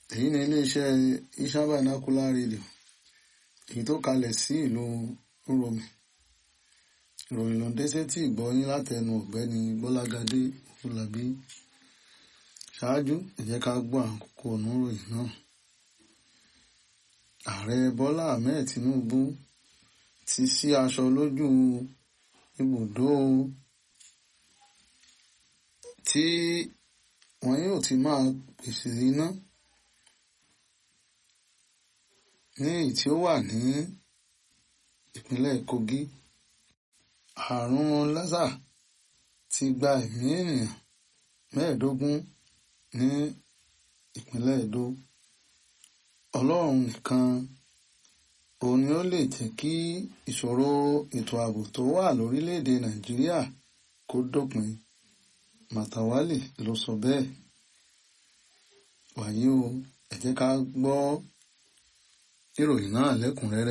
èyí ni iléeṣẹ́ Ishan Vernacular Radio èyí tó kalẹ̀ sí ìlú Uromi ìròyìn ló ń dé sétí ìgbọ́yín látẹnu ọ̀gbẹ́ni Gbọ́lágadé Fúlàbí ṣáájú ẹ jẹ́ ká gbọ́ àkókò oníròyìn náà ààrẹ Bọ́lá Ahmed Tinubu ti sí aṣọ lójú ibùdó tí wọn yóò ti máa pèsè iná ní èyí tí ó wà ní ìpínlẹ̀ Kogi àrùn lásà ti gba ẹ̀mí ènìyàn mẹ́ẹ̀ẹ́dógún ní ìpínlẹ̀ Edo Ọlọ́run nìkan òun ni ó lè jẹ́ kí ìṣòro ètò ààbò tó wà lórílẹ̀‐èdè Nàìjíríà kó dópin Màtàwálì ló sọ bẹ́ẹ̀ wàyí o ẹ jẹ́ ká gbọ́ ìròyìn náà lẹ́kùnrẹ́rẹ́